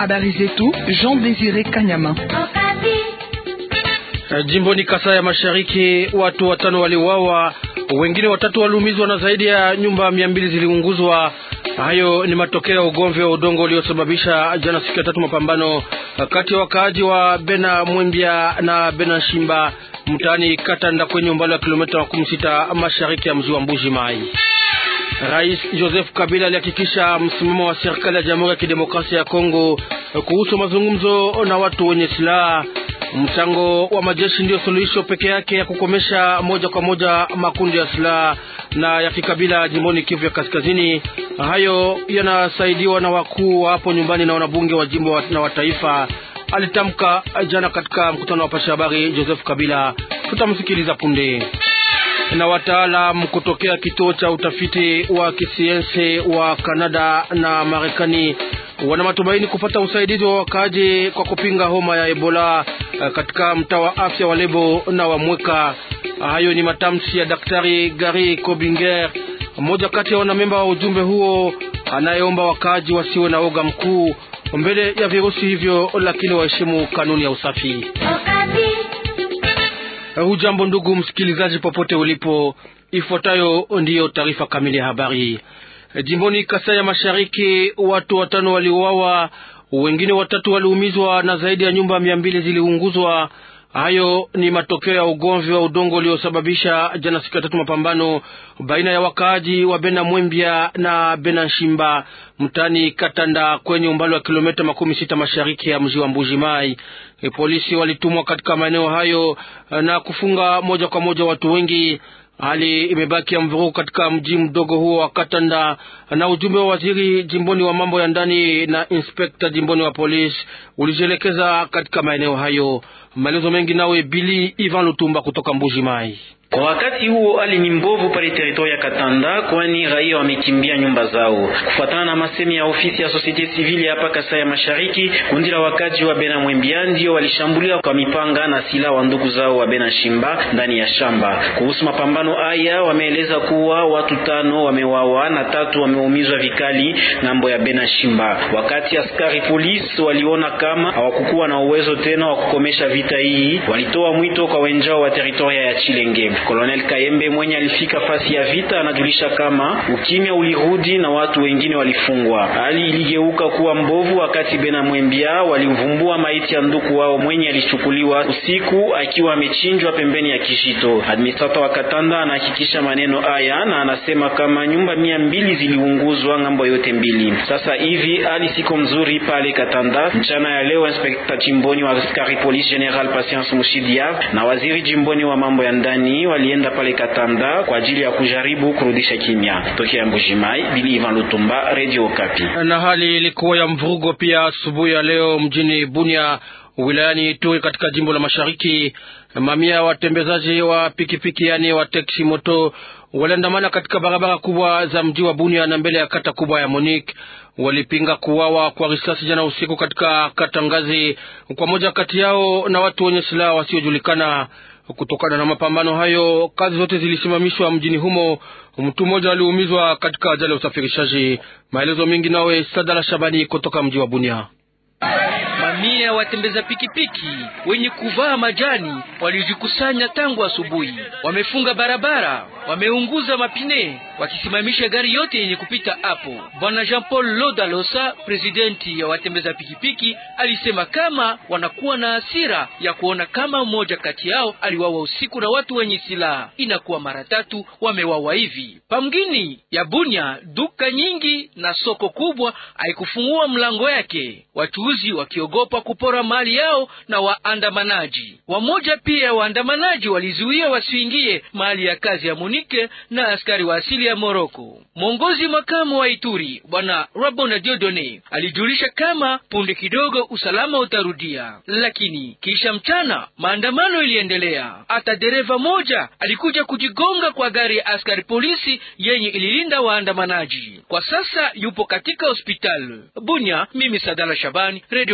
Habari zetu Jean Désiré Kanyama. Jimboni Kasai ya Mashariki, watu watano waliuawa, wengine watatu waliumizwa na zaidi ya nyumba mia mbili ziliunguzwa. Hayo ni matokeo ya ugomvi wa udongo uliosababisha jana siku ya tatu mapambano kati ya wakaaji wa Bena Mwembia na Bena Shimba mtaani Katanda kwenye umbali wa kilomita makumi sita mashariki ya mji wa Mbuji Mai. Rais Joseph Kabila alihakikisha msimamo wa serikali ya Jamhuri ya Kidemokrasia ya Kongo kuhusu mazungumzo na watu wenye silaha. Mchango wa majeshi ndiyo suluhisho peke yake ya kukomesha moja kwa moja makundi ya silaha na ya kikabila jimboni Kivu ya Kaskazini. Hayo yanasaidiwa na wakuu wa hapo nyumbani na wanabunge wa jimbo na wa taifa, alitamka jana katika mkutano wa pasha habari Joseph Kabila. Tutamsikiliza punde na wataalam kutokea kituo cha utafiti wa kisiensi wa Kanada na Marekani wana matumaini kupata usaidizi wa wakaaji kwa kupinga homa ya Ebola katika mtaa wa afya wa Lebo na wa Mweka. Hayo ni matamshi ya Daktari Gary Kobinger, mmoja kati ya wanamemba wa ujumbe huo, anayeomba wakaaji wasiwe na oga mkuu mbele ya virusi hivyo, lakini waheshimu kanuni ya usafi. Hujambo ndugu msikilizaji, popote ulipo, ifuatayo ndiyo taarifa kamili ya habari. Jimboni Kasai ya Mashariki, watu watano waliuawa, wengine watatu waliumizwa na zaidi ya nyumba mia mbili ziliunguzwa. Hayo ni matokeo ya ugomvi wa udongo uliosababisha jana siku ya tatu mapambano baina ya wakaaji wa Bena Mwembia na Bena Shimba mtani Katanda kwenye umbali wa kilomita makumi sita mashariki ya mji wa Mbuji Mai. E, polisi walitumwa katika maeneo hayo na kufunga moja kwa moja watu wengi. Hali imebaki ya mvurugo katika mji mdogo huo wa Katanda, na ujumbe wa waziri jimboni wa mambo ya ndani na inspekta jimboni wa polisi ulijielekeza katika maeneo hayo. Maelezo mengi nawe Bili Ivan Lutumba kutoka Mbuji Mai. Kwa wakati huo hali ni mbovu pale teritori ya Katanda, kwani raia wamekimbia nyumba zao. Kufuatana na masemi ya ofisi ya societe civile hapa Kasai ya Mashariki, kundi la wakaji wa Bena Mwembia ndio walishambulia kwa mipanga na silaha wa ndugu zao wa Bena Shimba ndani ya shamba. Kuhusu mapambano haya, wameeleza kuwa watu tano wamewawa na tatu wameumizwa vikali ngambo ya Bena Shimba, wakati askari polisi waliona kama hawakukuwa na uwezo tena wa kukomesha vita hii, walitoa mwito kwa wenjao wa teritoria ya Chilenge. Colonel Kayembe mwenye alifika fasi ya vita anajulisha kama ukimya ulirudi na watu wengine walifungwa. Hali iligeuka kuwa mbovu wakati Bena Mwembia walivumbua maiti ya ndugu wao mwenye alichukuliwa usiku akiwa amechinjwa pembeni ya Kishito. Administrator wa Katanda anahakikisha maneno haya na anasema kama nyumba mia mbili ziliunguzwa ngambo yote mbili. Sasa hivi hali siko mzuri pale Katanda. Mchana ya leo inspekta jimboni wa askari polisi General Patience Mushidia na waziri jimboni wa mambo ya ndani walienda pale Katanda kwa ajili ya kujaribu kurudisha kimya. Tokea Mbujimai, Bili Ivan Lutumba, Radio Okapi. Na hali ilikuwa ya mvurugo pia asubuhi ya leo mjini Bunia wilayani Ituri katika jimbo la Mashariki. Mamia watembezaji wa pikipiki yani wa teksi moto waliandamana katika barabara kubwa za mji wa Bunia na mbele ya kata kubwa ya Monique. Walipinga kuwawa kwa risasi jana usiku katika kata Ngazi kwa moja kati yao na watu wenye silaha wasiojulikana. Kutokana na mapambano hayo, kazi zote zilisimamishwa mjini humo. Mtu mmoja aliumizwa katika ajali ya usafirishaji. Maelezo mengi nawe Sadala Shabani kutoka mji wa Bunia. Mamia watembeza pikipiki wenye kuvaa majani walijikusanya tangu asubuhi, wamefunga barabara, wameunguza mapine, wakisimamisha gari yote yenye kupita hapo. Bwana Jean Paul Lodalosa, presidenti ya watembeza pikipiki, alisema kama wanakuwa na hasira ya kuona kama mmoja kati yao aliwawa usiku na watu wenye silaha. Inakuwa mara tatu wamewawa hivi. Pamgini ya Bunya, duka nyingi na soko kubwa haikufungua mlango yake, wachuuzi wakiogopa kupora mali yao na waandamanaji. Wamoja pia waandamanaji walizuia wasiingie mahali ya kazi ya Munike na askari wa asili ya Moroko. Mwongozi makamu wa Ituri bwana Rabona Diodone alijulisha kama punde kidogo usalama utarudia, lakini kisha mchana maandamano iliendelea. Hata dereva moja alikuja kujigonga kwa gari ya askari polisi yenye ililinda waandamanaji. Kwa sasa yupo katika hospitali Bunya. Mimi Sadala Shabani, Radio Kapi.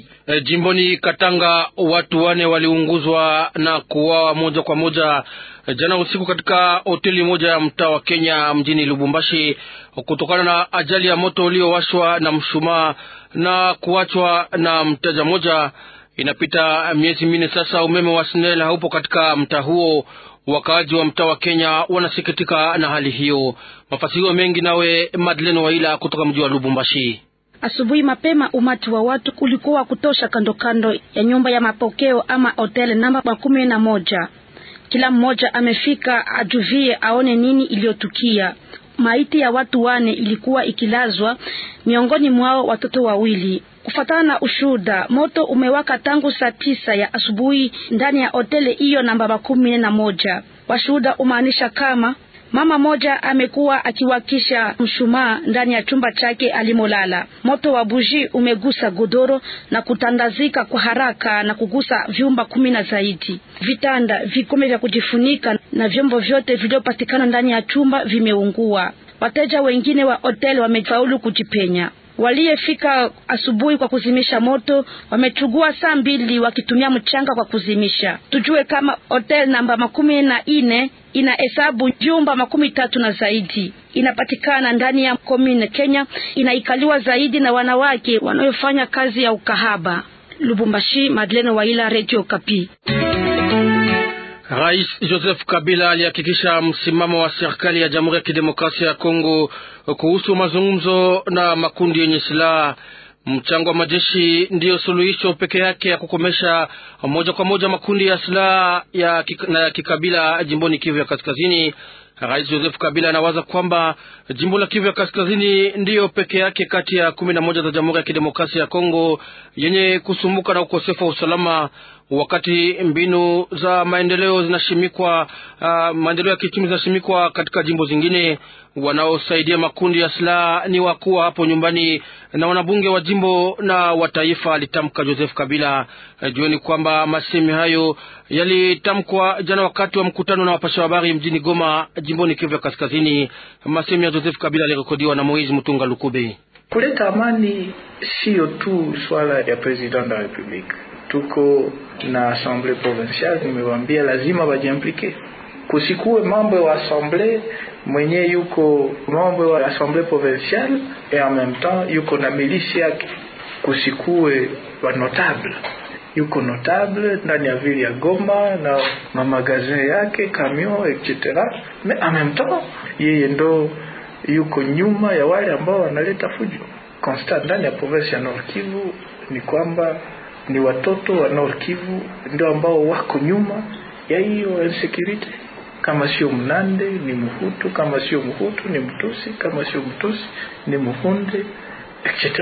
E, jimboni Katanga watu wane waliunguzwa na kuuawa moja kwa moja e, jana usiku katika hoteli moja ya mtaa wa Kenya mjini Lubumbashi kutokana na ajali ya moto uliowashwa na mshumaa na kuachwa na mteja mmoja. Inapita miezi minne sasa umeme wa SNEL haupo katika mtaa huo. Wakaaji wa mtaa wa Kenya wanasikitika na hali hiyo. Mafasirio mengi nawe Madeleine Waila kutoka mji wa Lubumbashi. Asubuhi mapema umati wa watu ulikuwa wa kutosha kando kando ya nyumba ya mapokeo ama hoteli namba makumi na moja. Kila mmoja amefika ajuvie aone nini iliyotukia. Maiti ya watu wane ilikuwa ikilazwa, miongoni mwao watoto wawili. Kufatana na ushuhuda, moto umewaka tangu saa tisa ya asubuhi ndani ya hoteli hiyo namba makumi na moja. Washuhuda umaanisha kama mama moja amekuwa akiwakisha mshumaa ndani ya chumba chake alimolala. Moto wa buji umegusa godoro na kutandazika kwa haraka na kugusa vyumba kumi na zaidi. Vitanda, vikombe vya kujifunika na vyombo vyote vilivyopatikana ndani ya chumba vimeungua. Wateja wengine wa hoteli wamefaulu kujipenya. Waliyefika asubuhi kwa kuzimisha moto wamechugua saa mbili wakitumia mchanga kwa kuzimisha. Tujue kama hotel namba makumi na ine ina hesabu vyumba makumi tatu na zaidi, inapatikana ndani ya komine Kenya, inaikaliwa zaidi na wanawake wanaofanya kazi ya ukahaba. Lubumbashi, Madeleine Waila, Radio Kapi. Rais Joseph Kabila alihakikisha msimamo wa serikali ya Jamhuri ya Kidemokrasia ya Kongo kuhusu mazungumzo na makundi yenye silaha. Mchango wa majeshi ndiyo suluhisho peke yake ya kukomesha moja kwa moja makundi ya silaha ya na ya kikabila jimboni Kivu ya Kaskazini. Rais Joseph Kabila anawaza kwamba jimbo la Kivu ya Kaskazini ndiyo peke yake kati ya kumi na moja za Jamhuri ya Kidemokrasia ya Kongo yenye kusumbuka na ukosefu wa usalama, wakati mbinu za maendeleo zinashimikwa, uh, maendeleo ya kiuchumi zinashimikwa katika jimbo zingine. Wanaosaidia makundi ya silaha ni wakuu hapo nyumbani na wanabunge wa jimbo na wa taifa, alitamka Joseph Kabila. Jueni kwamba masemi hayo yalitamkwa jana wakati wa mkutano na wapasha habari mjini Goma, jimboni Kivu ya Kaskazini. Masemi ya Joseph Kabila yalirekodiwa na Moizi Mutunga Lukube. Kuleta amani siyo tu swala ya president wa republika, tuko na assemble provinciale, nimewambia lazima wajiimplike, kusikuwe mambo ya assemble mwenye yuko mambo wa assemble provinciale et en même temps yuko na milisi yake, kusikuwe wa notable yuko notable ndani ya vile ya Goma na mamagazin yake camion etc, mais en même temps yeye ndo yuko nyuma ya wale ambao wanaleta fujo. Constat ndani ya province ya Nord Kivu ni kwamba ni watoto wa Nord Kivu ndio ambao wako nyuma ya hiyo insecurity. Kama sio Mnande ni Mhutu, kama sio Mhutu ni Mtusi, kama sio Mtusi ni Muhunde etc.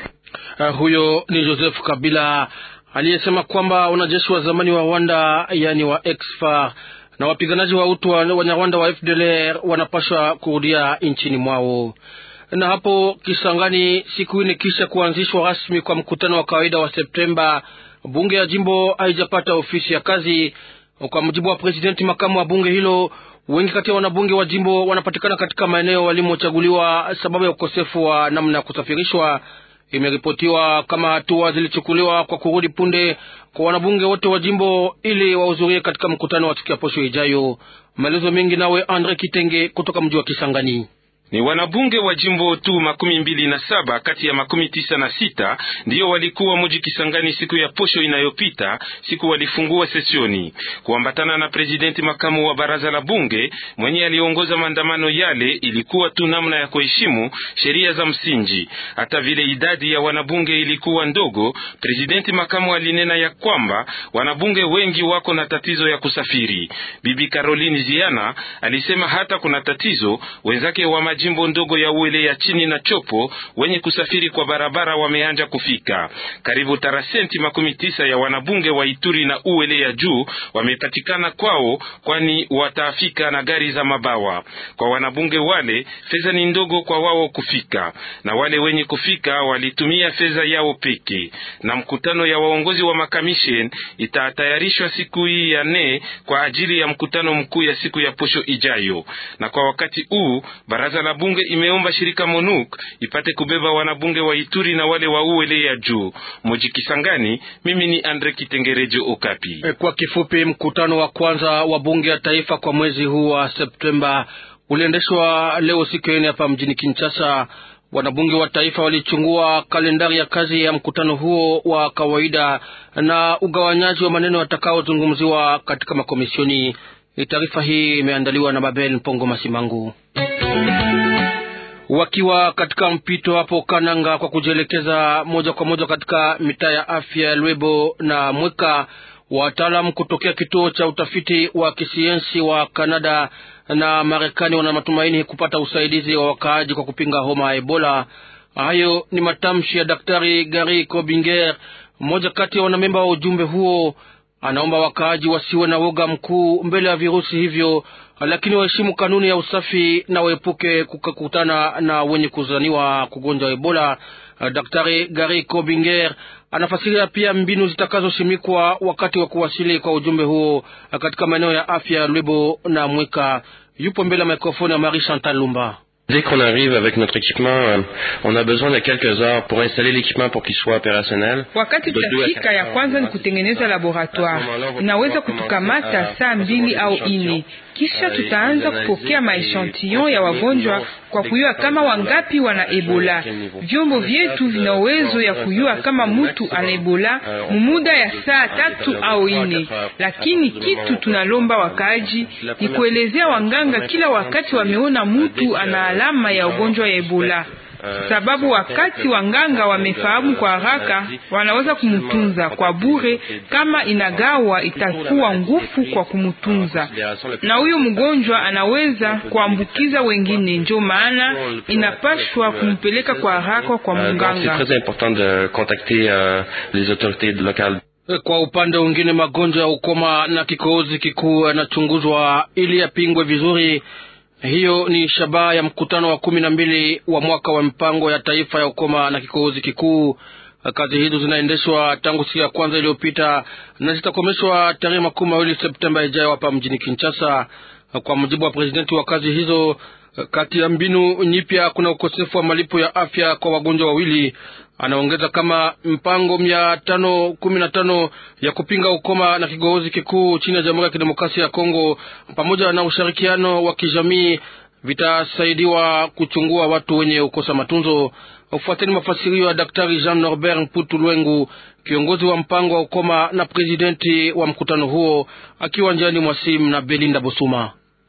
Uh, huyo ni Joseph Kabila aliyesema kwamba wanajeshi wa zamani wa Rwanda yani wa EXFAR na wapiganaji wa utu wa Wanyarwanda wa FDLR wanapaswa kurudia nchini mwao. Na hapo Kisangani, siku ine kisha kuanzishwa rasmi kwa mkutano wa kawaida wa Septemba, bunge ya jimbo haijapata ofisi ya kazi. Kwa mujibu wa presidenti makamu wa bunge hilo, wengi kati ya wanabunge wa jimbo wanapatikana katika maeneo walimochaguliwa sababu ya ukosefu wa namna ya kusafirishwa. Imeripotiwa kama hatua zilichukuliwa kwa kurudi punde kwa wanabunge wote wa jimbo ili wahudhurie katika mkutano wa siku ya posho ijayo. Maelezo mengi nawe Andre Kitenge kutoka mji wa Kisangani. Ni wanabunge wa jimbo tu makumi mbili na saba kati ya makumi tisa na sita ndiyo walikuwa muji Kisangani siku ya posho inayopita, siku walifungua sesioni kuambatana na presidenti makamu wa baraza la bunge mwenye aliongoza maandamano yale. Ilikuwa tu namna ya kuheshimu sheria za msingi. Hata vile idadi ya wanabunge ilikuwa ndogo, presidenti makamu alinena ya kwamba wanabunge wengi wako na tatizo ya kusafiri. Bibi Caroline Ziana alisema hata kuna tatizo wenzake wa jimbo ndogo ya Uele ya chini na Chopo wenye kusafiri kwa barabara wameanja kufika. Karibu tarasenti makumi tisa ya wanabunge wa Ituri na Uele ya juu wamepatikana kwao, kwani watafika na gari za mabawa. Kwa wanabunge wale fedha ni ndogo kwa wao kufika, na wale wenye kufika walitumia fedha yao peke. Na mkutano ya waongozi wa makamishen itatayarishwa siku hii ya nne kwa ajili ya mkutano mkuu ya siku ya posho ijayo. Na kwa wakati huu baraza la bunge imeomba shirika MONUC ipate kubeba wanabunge wa Ituri na wale wa uwele ya juu moji Kisangani. Mimi ni Andre Kitengerejo Okapi. Kwa kifupi, mkutano wa kwanza wa bunge ya taifa kwa mwezi huu wa Septemba uliendeshwa leo siku ya nne hapa mjini Kinshasa. Wanabunge wa taifa walichungua kalendari ya kazi ya mkutano huo wa kawaida na ugawanyaji wa maneno yatakaozungumziwa katika makomisioni. Taarifa hii imeandaliwa na Babel Mpongo Masimangu. Wakiwa katika mpito hapo Kananga kwa kujielekeza moja kwa moja katika mitaa ya afya ya Lwebo na Mweka, wataalamu kutokea kituo cha utafiti wa kisiensi wa Kanada na Marekani wana matumaini kupata usaidizi wa wakaaji kwa kupinga homa ya Ebola. Hayo ni matamshi ya Daktari Gary Kobinger, mmoja kati ya wanamemba wa ujumbe huo. Anaomba wakaaji wasiwe na woga mkuu mbele ya virusi hivyo, lakini waheshimu kanuni ya usafi na waepuke kukutana na wenye kuzaniwa kugonjwa Ebola. Daktari Gary Kobinger anafasiria pia mbinu zitakazoshimikwa wakati wa kuwasili kwa ujumbe huo katika maeneo ya afya ya Lwebo na Mwika. Yupo mbele ya mikrofoni ya Marie Chantal Lumba. Dès qu'on arrive avec notre équipement, euh, on a besoin de quelques heures pour installer l'équipement pour qu'il soit opérationnel. Wakati tutafika, ya kwanza ni kutengeneza laboratoire, inaweza kutukamata saa mbili au ine. Kisha tutaanza kupokea maechantillon ya wagonjwa kwa kuyua kama wangapi wana Ebola. Vyombo vyetu vina uwezo ya kuyua kama mutu ana Ebola mumuda ya saa tatu au ine, lakini kitu tunalomba wakaaji ni kuelezea wanganga kila wakati wameona mutu ana alama ya ugonjwa ya Ebola sababu wakati wanganga wamefahamu kwa haraka, wanaweza kumutunza kwa bure. Kama inagawa, itakuwa ngufu kwa kumutunza, na huyo mgonjwa anaweza kuambukiza wengine. Ndio maana inapashwa kumpeleka kwa haraka kwa mganga. Kwa upande mwingine, magonjwa ya ukoma na kikohozi kikuu yanachunguzwa ili yapingwe vizuri. Hiyo ni shabaha ya mkutano wa kumi na mbili wa mwaka wa mpango ya taifa ya ukoma na kikohozi kikuu. Kazi hizo zinaendeshwa tangu siku ya kwanza iliyopita na zitakomeshwa tarehe makumi mawili Septemba ijayo hapa mjini Kinshasa. Kwa mujibu wa presidenti wa kazi hizo, kati ya mbinu nyipya kuna ukosefu wa malipo ya afya kwa wagonjwa wawili. Anaongeza kama mpango mia tano kumi na tano ya kupinga ukoma na kigohozi kikuu chini ya Jamhuri ya Kidemokrasia ya Kongo pamoja na ushirikiano wa kijamii vitasaidiwa kuchungua watu wenye ukosa matunzo. Ufuateni mafasirio ya Daktari Jean Norbert Mputu Lwengu, kiongozi wa mpango wa ukoma na presidenti wa mkutano huo, akiwa njiani mwa simu na Belinda Bosuma.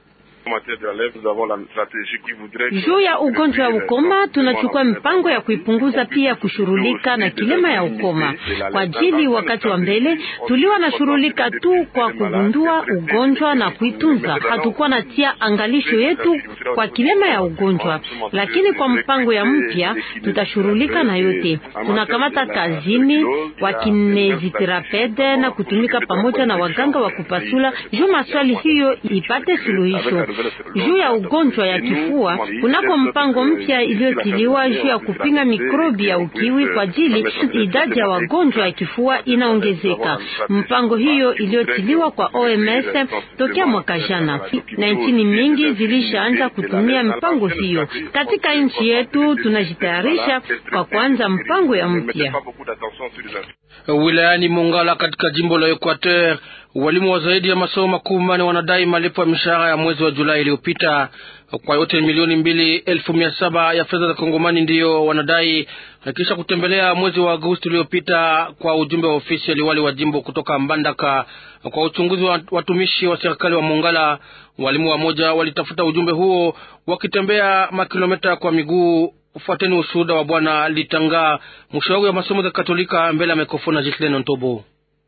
Juu ya ugonjwa wa ukoma tunachukua mpango ya kuipunguza pia kushughulika na kilema ya ukoma kwa ajili. Wakati wa mbele tuliwa na shughulika tu kwa kugundua ugonjwa na kuitunza, hatukuwa na tia angalisho yetu kwa kilema ya ugonjwa, lakini kwa mpango ya mpya tutashughulika na yote. Tunakamata kazini wakineziterapede na kutumika pamoja na waganga wa kupasula juu maswali hiyo ipate suluhisho juu ya ugonjwa ya kifua kunako mpango mpya iliyotiliwa juu ya kupinga mikrobi ya ukiwi kwa ajili idadi ya wagonjwa ya kifua inaongezeka. Mpango hiyo iliyotiliwa kwa OMS tokea mwaka jana, na nchini mingi zilishaanza kutumia mpango hiyo. Katika nchi yetu tunajitayarisha kwa kuanza mpango ya mpya. Wilayani Mongala katika jimbo la Equateur, walimu wa zaidi ya masomo makumi manne wanadai malipo ya mishahara ya mwezi wa Julai iliyopita. Kwa yote milioni mbili elfu mia saba ya fedha za Kongomani ndiyo wanadai, kisha kutembelea mwezi wa Agosti uliopita kwa ujumbe wa ofisi ya liwali wa jimbo kutoka Mbandaka kwa uchunguzi wa watumishi wa serikali wa Mongala. Walimu wamoja walitafuta ujumbe huo wakitembea makilometa kwa miguu. Ufuateni ushuhuda wa Bwana Litanga, mshauri wa masomo za Katolika, mbele ya mikrofoni ya Jitleno Ntobo.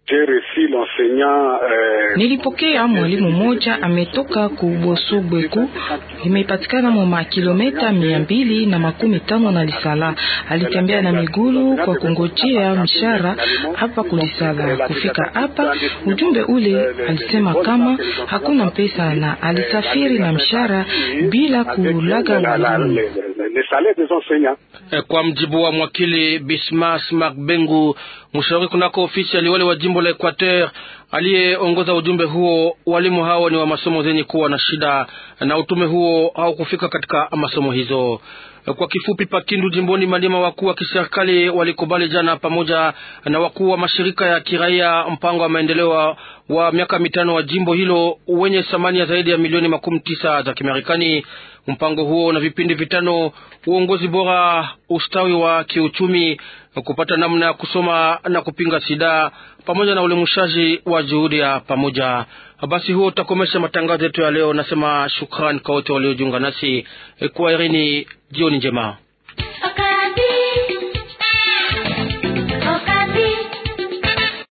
Nilipokea mwalimu mmoja ametoka kubosobweku imepatikana mu makilometa mia mbili na makumi tano na Lisala. Alitembea na migulu kwa kungojea mshara hapa kulisala. Kufika hapa, ujumbe ule alisema kama hakuna pesa na alisafiri na mshara bila kulaga walimu. Kwa mjibu wa mwakili Bismas Makbengu, Mshauri kunako ofisi ya liwali wa jimbo la Equateur aliyeongoza ujumbe huo, walimu hao ni wa masomo zenye kuwa na shida na utume huo haukufika katika masomo hizo. Kwa kifupi, Pakindu jimboni Maniema, wakuu wa kiserikali walikubali jana pamoja na wakuu wa mashirika ya kiraia mpango wa maendeleo wa miaka mitano wa jimbo hilo wenye thamani ya zaidi ya milioni makumi tisa za Kimarekani. Mpango huo na vipindi vitano: uongozi bora, ustawi wa kiuchumi, kupata namna ya kusoma na kupinga sida, pamoja na ulimushaji wa juhudi ya pamoja. Basi huo utakomesha matangazo yetu ya leo. Nasema shukrani kwa wote waliojiunga nasi kwa irini. Jioni njema.